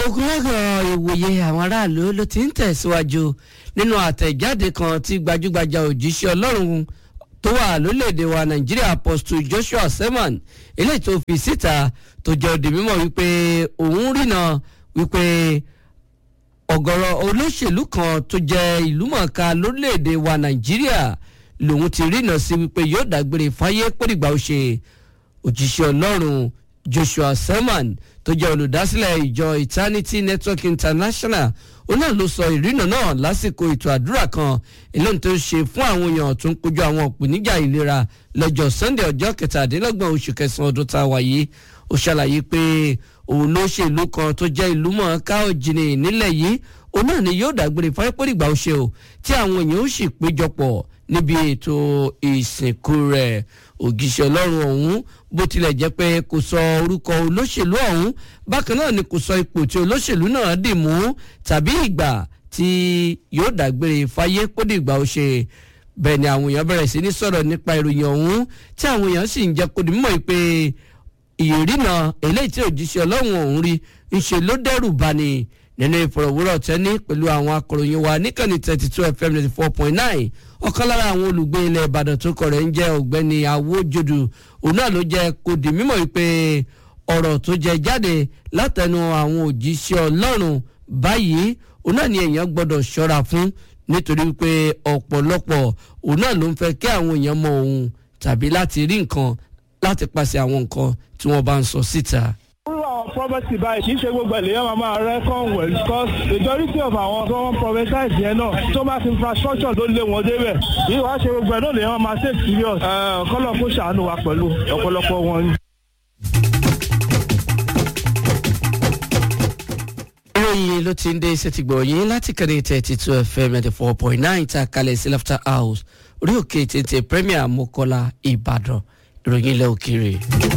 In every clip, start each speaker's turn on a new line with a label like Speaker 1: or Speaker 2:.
Speaker 1: ogunlọ́gọ̀ ìwòye àwọn aráàlú ló ti ń tẹ̀síwájú nínú àtẹ̀jáde kan tí gbajúgbajà òjíṣẹ́ ọlọ́run tó wà lórílẹ̀‐èdè wa nàìjíríà apostle joshua selman eléyìí tó fi síta tó jẹ́ òdì mímọ̀ wípé òun rìnà wípé ọ̀gọ̀rọ̀ olóṣèlú kan tó jẹ́ ìlúmọ̀ọ́ká lórílẹ̀‐èdè wa nàìjíríà lòun ti rìnà sí wípé yóò dágbére fáyé pòdìgbà ó ṣe òjíṣẹ́ ọlọ́run joshua selman tó jẹ́ olùdásílẹ̀ ìjọ eternity network international òun náà ló sọ ìrìnà náà lásìkò ètò àdúrà kan eléyìí tó ṣe fún àwọn èèyàn tó ń kojú àwọn ìpèníjà ìlera lọ́jọ́ sunday ọjọ́ kẹtàdínlọ́gbọ̀n oṣù kẹsàn-án ọdún tá a wà yìí ó ṣàlàyé pé òun ló ṣe ìlú kan tó jẹ́ ìlú mọ̀ọ́ká òjìnì nílẹ̀ yìí òun náà ni yóò dágbére fáyépọ́dìgbà ó ṣe o tí àwọn èèyàn ó sì péjọpọ̀ níbi ètò ìsìnkú rẹ̀ ògìṣẹ́ ọlọ́run ọ̀hún bó tilẹ̀ jẹ́ pé kò sọ orúkọ olóṣèlú ọ̀hún bákan náà ni kò sọ ipò tí olóṣèlú náà dì mú tàbí ìgbà tí yóò dágbére fáyé kó dìgbà ó ṣe bẹ́ẹ̀ ni àwọn èèyàn bẹ̀rẹ̀ sí ní sọ̀rọ̀ nípa ìròyìn ọ̀hún tí àwọn èèyàn sì ń jẹ́ kó di mímọ̀ pé ìrìnà eléyìí tí òjíṣẹ́ ọlọ́run ọ̀hún rí ń ṣe ló dẹ́rù bani nínú ìfọ̀rọ̀wérọ̀ tẹ́ni pẹ̀lú àwọn akọ̀ròyìn wa níkànnì thirty two fm ninety four point nine ọ̀kan lára àwọn olùgbé ilẹ̀ ìbàdàn tó kọ̀ rẹ̀ ń jẹ́ ọ̀gbẹ́ni awójodù òun náà ló jẹ́ kó di mímọ̀ wípé ọ̀rọ̀ tó jẹ jáde látẹnu àwọn òjíṣẹ́ ọlọ́run báyìí òun náà ni èèyàn gbọ́dọ̀ ṣọ́ra fún nítorí wípé ọ̀pọ̀lọpọ̀ òun náà ló ń fẹ́ kí àwọn èèyàn mọ òun tàbí láti rí nǹkan láti pàṣẹ àwọn nǹkan tí wọ́n bá ń sọ síta
Speaker 2: àwọn property báyìí kì í ṣe gbogbo ènìyàn máa máa reckon well because majority of àwọn tó wọ́n prophesize yẹn náà tó bá ti infrastructure tó lé wọn débẹ̀ yìí wàá ṣe gbogbo ẹ̀ náà lèèyàn máa take serious kọ́lọ̀ kó ṣàánú wa pẹ̀lú ọ̀pọ̀lọpọ̀ wọn.
Speaker 1: ìròyìn ló ti ń dé ṣètìgbọ̀ yín láti kẹ́rẹ́ thirty two fm ninety four point nine ta kalẹ̀ sí laughter house orí òkè tètè premier mokola ìbàdàn ìròyìn ilẹ̀ òkèèrè.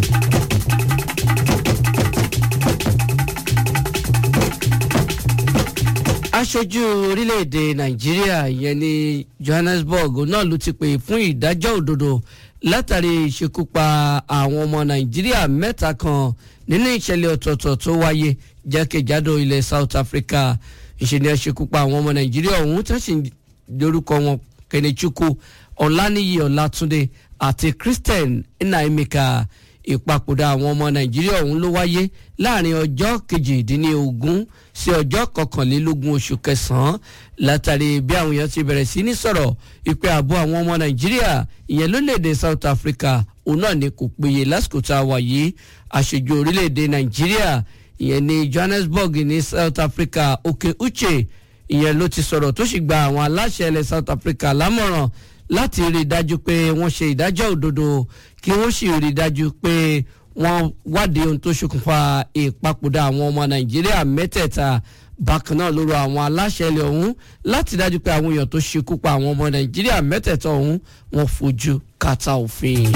Speaker 1: aṣojú orílẹ̀-èdè nàìjíríà yẹn ní johannesburg náà ló ti pè fún ìdájọ́ òdodo látàrí ìṣekúpa àwọn ọmọ nàìjíríà mẹ́ta kan nínú ìṣẹ̀lẹ̀ ọ̀tọ̀ọ̀tọ̀ tó wáyé jákèjádò ilẹ̀ south africa ìṣẹ̀lẹ̀ ìṣekúpa àwọn ọmọ nàìjíríà ọ̀hún tó sì lórúkọ wọn kenechukwu ọ̀lànìyí ọ̀làtúndé àti christian nnaemeka ìpapòdà àwọn ọmọ nàìjíríà ọ̀hún ló wáyé láàrin ọjọ́ kejìdínlógún sí ọjọ́ kọkànlélógún oṣù kẹsàn-án látàrí bí àwọn èèyàn ti bẹ̀rẹ̀ sí ní sọ̀rọ̀ ìpè ààbò àwọn ọmọ nàìjíríà ìyẹn lórílẹ̀‐èdè south africa òun náà ni kò péye lásìkò tá a wà yìí àṣejù orílẹ̀‐èdè nàìjíríà ìyẹn ní johannesburg ní south africa òkè uche ìyẹn ló ti sọ̀rọ̀ tó sì gba àwọn aláṣẹ ilẹ̀ south africa lámọ̀ràn láti rí i dájú pé wọ́n ṣe ìdájọ́ òdodo kí wọ́n sì rí i dájú pé wọ́n wádìí ohun tó ṣokùnfà ìpapòdà àwọn ọmọ nàìjíríà mẹ́tẹ̀ẹ̀ta bákan náà lóru àwọn aláṣẹ ilẹ̀ ọ̀hún láti dájú pé àwọn èèyàn tó ṣekú pa àwọn ọmọ nàìjíríà mẹ́tẹ̀ẹ̀ta ọ̀hún wọ́n fojú kàtà òfin.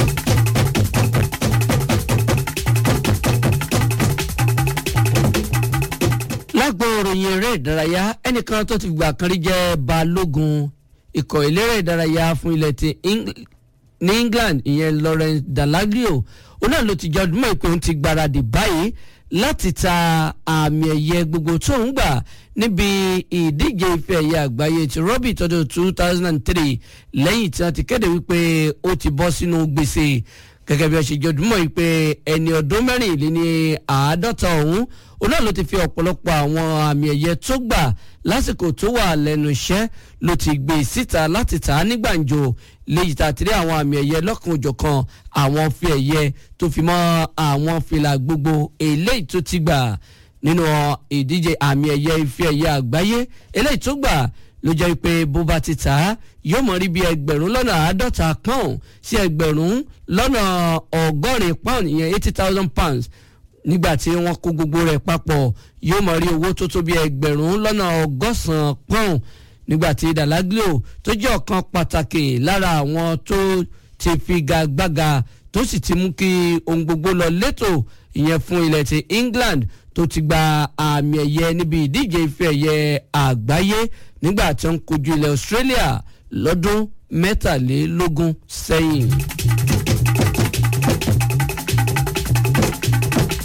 Speaker 1: lágbo òròyìn eré ìdárayá ẹnìkan tó ti gbà kan rí jẹ́ balógun ikọ̀ eléré ìdárayá fún ilẹ̀ ti ní england ìyẹn lawrence dalaglio òun náà ló ti jẹ́ ọdún mọ́ ìpè òun ti gbáradì báyìí láti ta àmì ẹ̀yẹ gbogbo tó ń gbà níbi ìdíje ife ẹ̀yẹ àgbáyé ti rọ́bì tọdún two thousand and three lẹ́yìn tí wọ́n ti kéde wípé ó ti bọ́ sínú gbèsè gẹ́gẹ́ bí wọ́n ṣe jẹ́ ọdún mọ́ ìpè ẹni ọdún mẹ́rìnléní àádọ́ta ọ̀hún òun náà ló ti fi ọ̀pọ̀lọpọ̀ àwọn àmì ẹ̀yẹ tó gbà lásìkò tó wà lẹ́nu iṣẹ́ ló ti gbé síta láti tà á ní gbàǹjo léyìí tá a ti rí àwọn àmì ẹ̀yẹ lọ́kàn òjọ̀kan àwọn fi ẹ̀yẹ tó fi mọ́ àwọn fìlà gbogbo eléyìí tó ti gbà nínú ìdíje àmì ẹ̀yẹ ife ẹ̀yẹ àgbáyé eléyìí tó gbà ló jẹ́ pé bó bá ti tà á yóò mọ̀ rí bí ẹgbẹ̀rún lọ́nà àádọ́ta pound sí ẹgbẹ̀rún lọ́nà ọgọ́rin pound ìyẹn eighty thousand pounds nígbà tí wọ́n kó gbogbo rẹ̀ papọ̀ yóò mọ̀ rí owó tó tó bí ẹgbẹ̀rún lọ́nà ọgọ́sàn-án pound nígbà tí dalaglio tó jẹ́ ọ̀kan pàtàkì lára àwọn tó ti figagbága tó sì ti mú kí ohun gbogbo lọ létò ìyẹn fún ilẹ̀ ti england tó ti gba àmì ẹ̀yẹ níbi ìdíje ife ẹ̀yẹ àgbáyé nígbà tí wọ́n kojú ilẹ̀ australia lọ́dún mẹ́tàlélógún sẹ́yìn.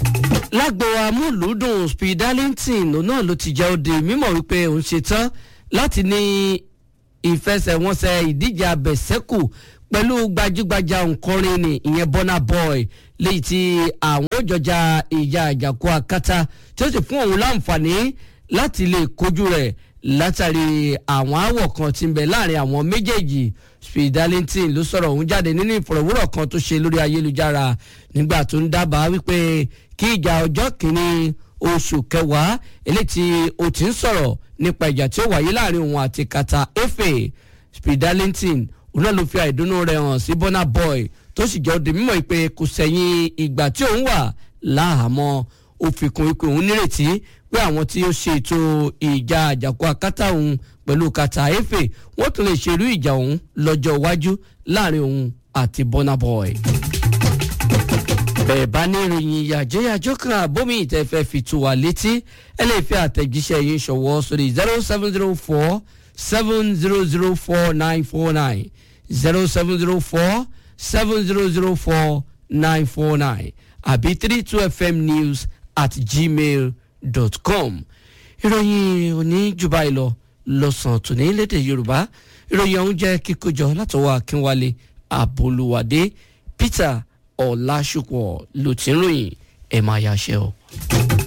Speaker 1: lágbo amúlùúdùn speed darlington òun náà ló ti jẹ́ òde mímọ̀ wípé òun ṣetán láti ní ìfẹsẹ̀wọnsẹ̀ ìdíje abẹ̀sẹ́kù pẹ̀lú gbajúgbajà òǹkọrin ni ìyẹn Burna Boy léyìí tí àwọn òjọjà ìjà àjàkú akátá tí ó sì fún òun láǹfààní láti lè kojú rẹ̀ látàrí àwọn aáwọ̀ kan tí ń bẹ láàrin àwọn méjèèjì speed darlington ló sọ̀rọ̀ òun jáde nínú ìfọ̀rọ̀wérọ̀ kan tó ṣe lórí ayélujára nígbà tó ń dábàá wípé kí ìjà ọjọ́ kìíní oṣù kẹwàá eléyìí tí ó ti ń sọ̀rọ̀ nípa ìjà tí ó wáyé láàrin òun àti kata efe speed darlington òun náà ló fi àìdùnnú rẹ̀ hàn sí Burna Boy tó sì jẹ́ òde mímọ́ pé kò sẹ́yìn ìgbà tí òun wà láhàámọ́ ó fi kún wípé òun nírètí pé àwọn tí ó ṣe ètò ìjà àjàkú akátá òun pẹ̀lú kata efe wọ́n tún lè ṣerú ìjà òun lọ́jọ́ iwájú láàrin òun àti Burna Boy bẹ́ẹ̀ bá ní ìròyìn yàjẹ́yàjọ́ kan àbómi ìtẹ́fẹ́ fi tó wa létí ẹ lè fi àtẹ̀jíṣẹ́ yín ṣọwọ́ sórí zero seven zero four seven zero zero four nine four nine zero seven zero four seven zero zero four nine four nine àbí three two fm news at gmail dot com ìròyìn òní jùbá ìlọ lọ́sàn-án tòní lédè yorùbá ìròyìn ọ̀hún jẹ́ kíkójọ látọwọ́ akínwálé àbólúwádé peter ọ̀làṣùpọ̀ ló ti ń ròyìn ẹ̀ máa yáṣẹ́ o.